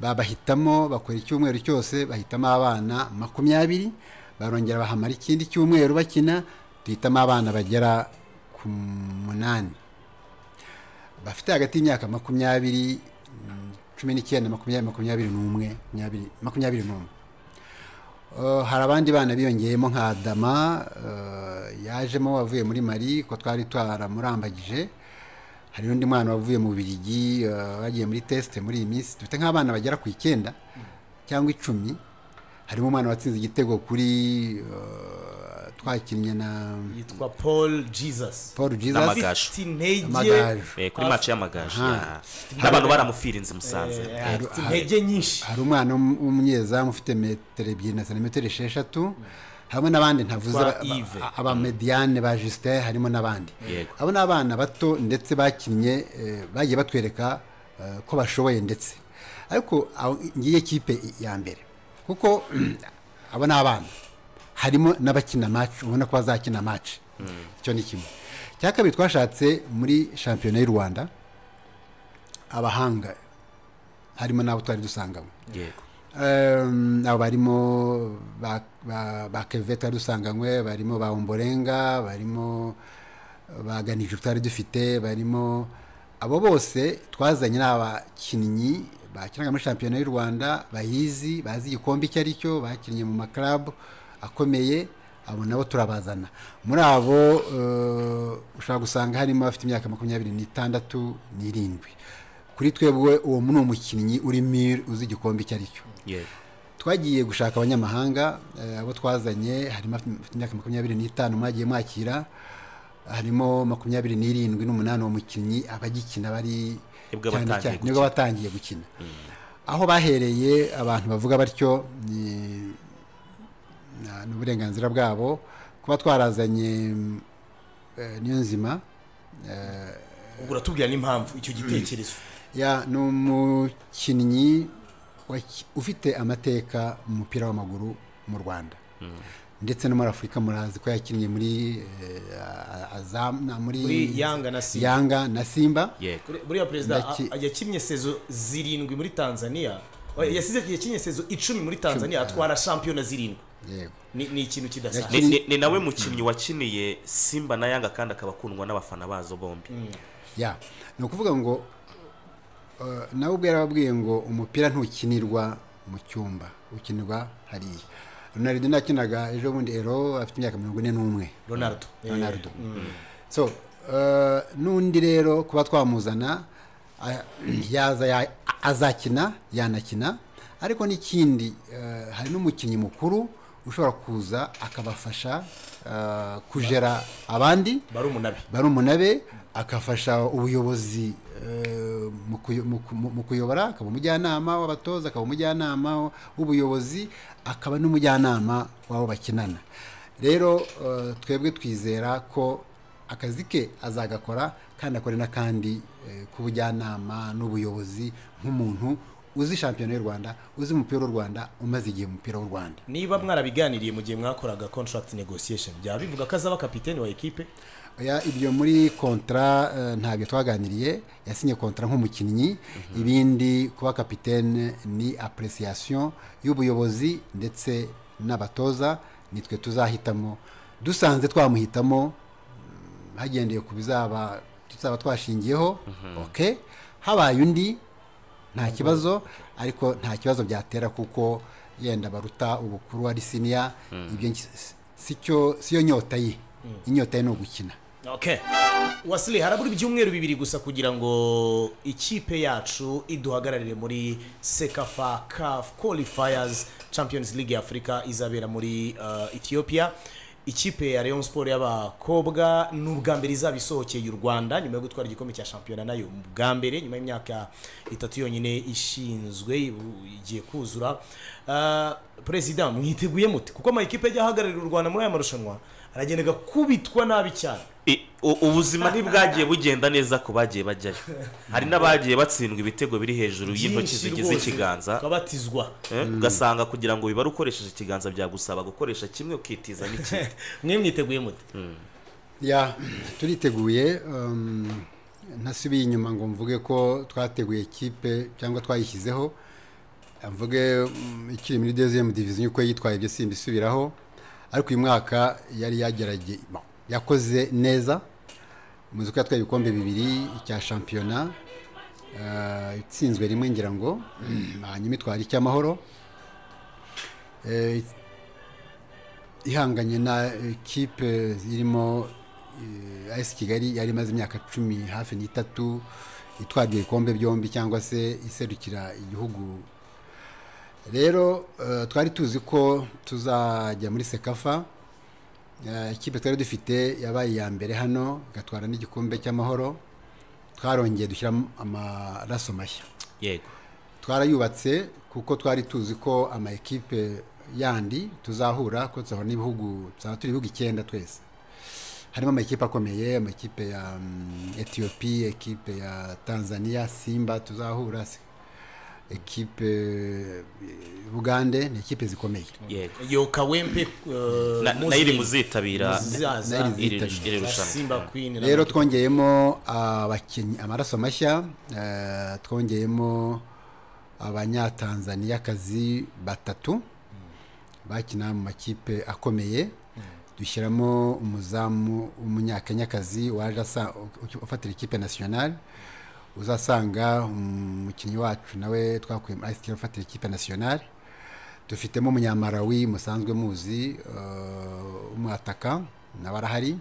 babahitamo bakora icyumweru cyose bahitamo abana makumyabiri barongera bahamara ikindi cyumweru bakina duhitamo abana bagera ku munani bafite hagati y'imyaka makumyabiri mm, cumi n'icyenda makumyabiri makumyabiri n'umwe makumyabiri- makumyabiri n'umwe Uh, hari abandi bana biyongeyemo nka adama uh, yajemo wavuye muri mari ko twari twaramurambagije hari n'undi mwana wavuye mu birigi bagiye muri tesite muri iyi minsi dufite nk'abana bagera ku icyenda cyangwa icumi harimo umwana watsinze igitego kuri uh, twakinnye na yitwa paul jesus paul jesus N'amagaju. Amagaju. Afite intege Amagaju. Eh, kuri mace y'amagaju Aha. ya- n'abantu baramupfira inzu i musanze Eh, afite intege nyinshi hari umwana w'um- w'umunyezamu ufite metero ebyiri na santimetero esheshatu hamwe n'abandi ntavuze Twa ba- Yves. ba- abamediane ba justin harimo n'abandi Yego. abo ni abana bato ndetse bakinnye eh, bagiye batwereka eh, ko bashoboye ndetse ariko aho- ngiye kipe ya mbere kuko abo ni abana harimo n'abakina match ubona ko bazakina match icyo ni kimwe cya kabiri twashatse muri shampiyona y'u rwanda abahanga harimo n'abo twari dusangamo yego Ehm, abo barimo ba- ba ba keve twari dusanganywe barimo ba umborenga barimo baganije tutari dufite barimo abo bose twazanye n'abakinnyi bakinaga muri shampiyona y'u rwanda bayizi bazi igikombe icyo ari cyo bakinnye mu maklabu akomeye abo nabo turabazana muri abo eh, ushobora gusanga harimo abafite imyaka makumyabiri n'itandatu n'irindwi kuri twebwe uwo ni umukinnyi urimo uzi igikombe icyo ari cyo yego twagiye gushaka abanyamahanga eh, abo twazanye harimo abafite imyaka makumyabiri n'itanu mwagiye mwakira harimo makumyabiri n'irindwi n'umunani uwo mukinnyi abagikina bari Nibwo cyane batangiye cyane gukina. nibwo batangiye gukina aho bahereye abantu bavuga batyo ni na- ni uburenganzira bwabo kuba twarazanye mm, eh, niyo nzima ubwo uratubwira n'impamvu icyo gitekerezo ya ni umukinnyi waki- ufite amateka mu mupira w'amaguru mu rwanda ndetse no muri afurika murazi ko yakinnye muri eh, azam na muri Muri Yanga na Simba. Yanga na simba yego Kure- buriya perezida Ndaki- a- yakinnye sezo zirindwi muri tanzania Oya, yasize yakinnye sezo icumi muri tanzania atwara shampiyona zirindwi yego ni ni ikintu kidasanzwe Ni- ni- ni nawe mukinnyi wakiniye simba na yanga kandi akaba akundwa n'abafana bazo bombi ya ni ukuvuga ngo eh, nawe ubwo yarababwiye ngo umupira ntukinirwa mu cyumba ukinirwa hariya ronaldo nakinaga ejo bundi ero afite imyaka mirongo ine n'umwe ronaldo Eh, Ronaldo. so eh, n'undi rero kuba twamuzana ah, yaza ya- azakina yanakina ariko n'ikindi eh, hari n'umukinnyi mukuru ushobora kuza akabafasha eh, kujera abandi barumuna be barumunabe akafasha ubuyobozi eh, mu kuyo- mu ku- mu- mu kuyobora akaba umujyanama w'abatoza akaba umujyanama w'ubuyobozi akaba n'umujyanama w'abo bakinana rero eh, twebwe twizera ko akazi ke azagakora kandi akore n'akandi eh, k'ubujyanama n'ubuyobozi nk'umuntu uzi shampiyona y'u rwanda uzi umupira w'u rwanda umaze igihe mu mupira w'u rwanda niba mwarabiganiriye mu gihe mwakoraga contract negotiation byaba bivuga ko azaba kapiteni wa ekipe Oya, ibyo muri kontra eh, ntabyo twaganiriye yasinye kontra nk'umukinnyi ibindi kuba kapitene ni appreciation y'ubuyobozi ndetse n'abatoza nitwe tuzahitamo dusanze twamuhitamo mm, hagendeye ku bizaba tuzaba twashingiyeho okay habaye undi nta kibazo ariko nta kibazo byatera kuko yenda baruta ubukuru ari siniya ibyo nki- si cyo siyo nyota ye inyota ye ni ugukina okay wasile harabura ibyumweru bibiri gusa kugira ngo ikipe yacu iduhagararire muri sekafa caf qualifiers champions league ya afurika izabera muri uh, ethiopia ikipe ya rayon sport y'abakobwa ni ubwa mbere izaba isohokeye u rwanda nyuma yo gutwara igikombe cya shampiyona nayo mu bwa mbere nyuma y'imyaka itatu yonyine ishinzwe ibu- igiye kuzura uh, perezida mwiteguye mute kuko amakipe ajya ahagararira u rwanda muri aya marushanwa aragenda agakubitwa nabi cyane I- u- ubuzima ntibwagiye bugenda neza ku bagiye bajyayo hari n'abagiye batsindwa ibitego biri hejuru y'intoki byinshi zigize rwose, ikiganza ukabatizwa Eh, ugasanga kugira ngo ubibare ukoresheje ikiganza byagusaba gukoresha kimwe ukitiza n'ikindi mwe mwiteguye mute ya turiteguye um, ntasubiye inyuma ngo mvuge ko twateguye kipe cyangwa twayishyizeho mvuge mm, ikiri muri deuxième division uko yitwaye ibyo simbisubiraho ariko uyu mwaka yari yagerage bon, yakoze neza muzi ko yatwaye ibikombe bibiri icya shampiyona eh, itsinzwe rimwe ngira ngo hanyuma itwara icy'amahoro Eh, ihanganye na ekipe irimo eh, AS Kigali yari imaze imyaka cumi hafi n'itatu itwara ibikombe byombi cyangwa se iserukira igihugu rero eh, twari tuzi ko tuzajya muri sekafa Eh, ikipe twari dufite yabaye iya mbere hano igatwara n'igikombe cy'amahoro twarongeye dushyiramo amaraso mashya yego twarayubatse kuko twari tuzi ko ama ekipe yandi tuzahura ko tuzahura n'ibihugu tuzaba turi ibihugu icyenda twese harimo amakipe akomeye amakipe ya mm, etiyopi ekipe ya tanzania simba tuzahura si- ekipe eh, bugande ni ekipe zikomeye yego yoka wempe Na- nayo iri muzitabira nayo iri iri zitabira. iri rushanwa simba queen rero twongeyemo abakinnyi amaraso mashya eh, twongeyemo abanyatanzaniyakazi batatu bakina mu makipe akomeye dushyiramo umuzamu w'umunyakenyakazi waje asa- u- ufatira ikipe nasiyonari uzasanga umukinnyi wacu nawe twakuye muri ICT ufatira ikipe nasiyonari dufitemo umunyamarawi musanzwe muzi eh, umwataka nawe arahari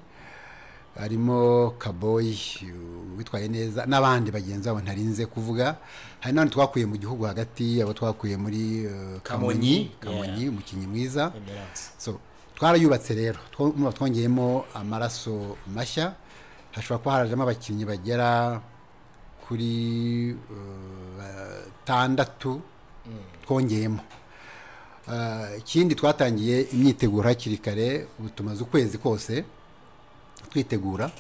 harimo kaboyi uh, witwaye neza n'abandi bagenzi babo ntarinze kuvuga hari n'abandi twakuye mu gihugu hagati abo twakuye muri uh, kamonyi Kamonyi, kamonyi umukinnyi mwiza so twarayubatse rero two- mwa- twongeyemo amaraso mashya hashobora kuba harajemo abakinnyi bagera kuri uh, batandatu twongeyemo Uh, ikindi twatangiye imyiteguro hakiri kare ubu tumaze ukwezi kose twitegura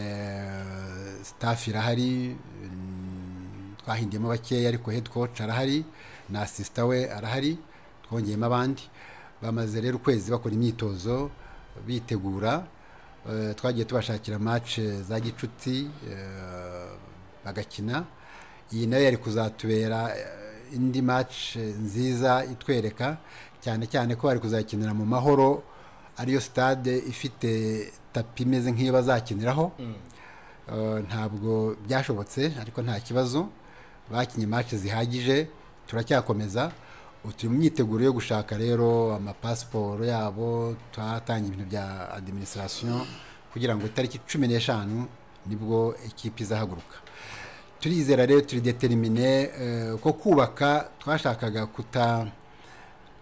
Eh, staff irahari mm, twahindiyemo bakeya ariko head coach arahari na assistant we arahari twongeyemo abandi bamaze rero ukwezi bakora imyitozo bitegura Eh, twagiye tubashakira match za gicuti eh, bagakina iyi nayo yari kuzatubera eh, indi match nziza itwereka cyane cyane ko bari kuzakinira mu mahoro ariyo sitade ifite tapi imeze nk'iyo bazakiniraho Eh, ntabwo byashobotse ariko nta kibazo bakinye match zihagije turacyakomeza ubu turi mu myiteguro yo gushaka rero amapasiporo yabo twatangiye ibintu bya administration kugira ngo itariki cumi n'eshanu nibwo ekipi izahaguruka turizera rero turi determine eh, ko kubaka twashakaga kuta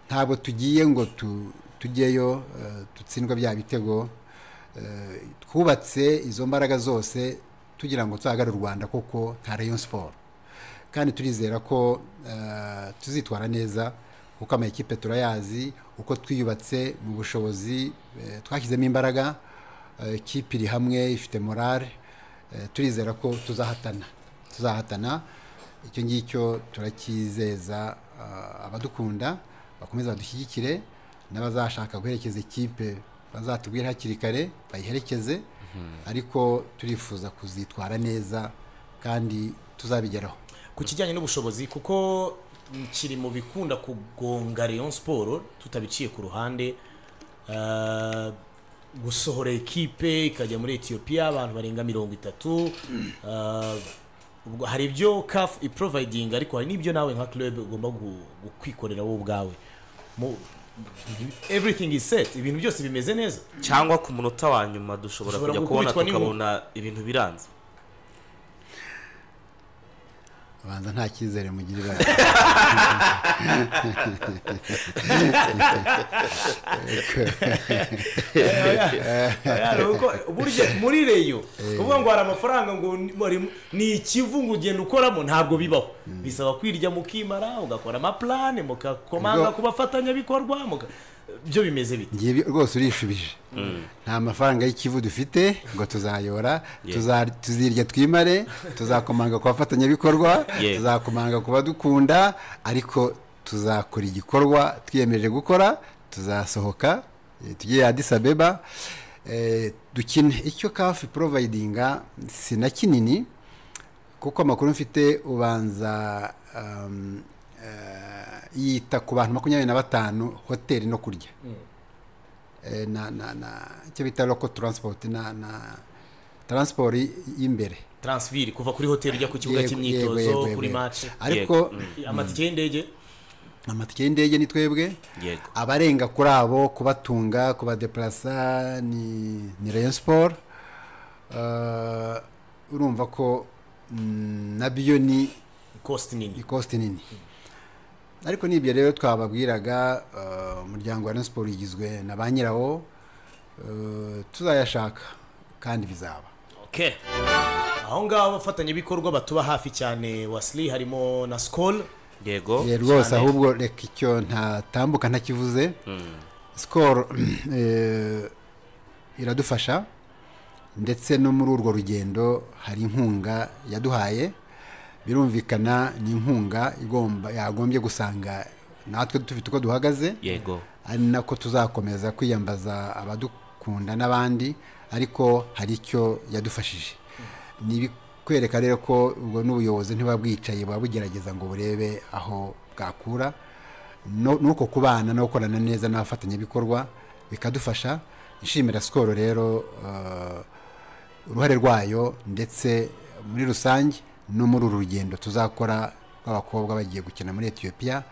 ntabwo tugiye ngo tu- tujyeyo eh, dutsindwa bya bitego Eh, twubatse izo mbaraga zose tugira ngo tuhagarare u rwanda koko nta rayon siporo kandi turizera ko eh, tuzitwara neza kuko amakipe turayazi uko twiyubatse mu bushobozi eh, twashyizemo imbaraga eh, ikipe iri hamwe ifite morale eh, turizera ko tuzahatana tuzahatana icyo ngicyo turakizeza ah, abadukunda bakomeza badushyigikire n'abazashaka guherekeza ikipe bazatubwire hakiri kare bayiherekeze ariko turifuza kuzitwara neza kandi tuzabigeraho ku kijyanye n'ubushobozi kuko mm, kiri mu bikunda kugonga Rayon Sport tutabiciye ku ruhande eh, gusohora ekipe ikajya muri Ethiopia abantu barenga mirongo itatu eh, ubwo hari ibyo CAF iproviding ariko hari n'ibyo nawe nka club ugomba gu- gu- kwikorera wowe ubwawe Mu- everything is set ibintu byose bimeze neza cyangwa ku munota wa nyuma dushobora Dushobora kujya kubona gukubitwa n'inkuba. tukabona ibintu biranze abanza nta cyizere mugirira Oya, ni uko burya muri reyo kuvuga ngo hari amafaranga ngo ni- bari- ni ikivu ngo ugenda ukoramo ntabwo bibaho bisaba kwirya mukimara ugakora amaplane mukakomanga Ubwo- ku bafatanyabikorwa muka- byo bimeze bite ngiye rwose urishubije nta mafaranga y'ikivu dufite ngo tuzayora Yeah. tuza- tuzirya twimare tuzakomanga ku bafatanyabikorwa Yeah. tuzakomanga ku badukunda ariko tuzakora igikorwa twiyemeje gukora tuzasohoka eh, tujye adisabeba dukine icyo kafi porovayidinga si na kinini kuko amakuru mfite ubanza um, eh, yita ku bantu makumyabiri na batanu hoteli no kurya Eh, na na na icyo bita local transport na na transport y'imbere transferi kuva kuri hoteli ujya ku kibuga Yego, yego, yego, cy'imyitozo yego. kuri match ariko amatike y'indege amatike y'indege ni twebwe yego abarenga kuri abo kubatunga kubadeplasa ni ni rayon sport Eh, urumva ko mm, na biyo ni cost ni nini kosti nini ariko n'ibyo rero twababwiraga eh, umuryango wa Rayon Sport ugizwe na ba nyirawo eh, tuzayashaka kandi bizaba okay aho ngaho abafatanyabikorwa batuba hafi cyane wasili harimo na skol yego Eh, rwose cyane. ahubwo reka icyo ntatambuka ntakivuze sikoro eh, iradufasha ndetse no muri urwo rugendo hari inkunga yaduhaye birumvikana ni inkunga igomba yagombye gusanga natwe dufite uko duhagaze yego ari nako tuzakomeza kwiyambaza abadukunda n'abandi ariko hari icyo yadufashije ni ibikwereka rero ko ubwo n'ubuyobozi ntibuba bwicaye buba bugerageza ngo burebe aho bwakura no- n'uko kubana no gukorana neza n'abafatanyabikorwa bikadufasha nshimira sikoro rero eh, uruhare rwayo ndetse muri rusange no muri uru rugendo tuzakora rw'abakobwa bagiye gukina muri etiyopiya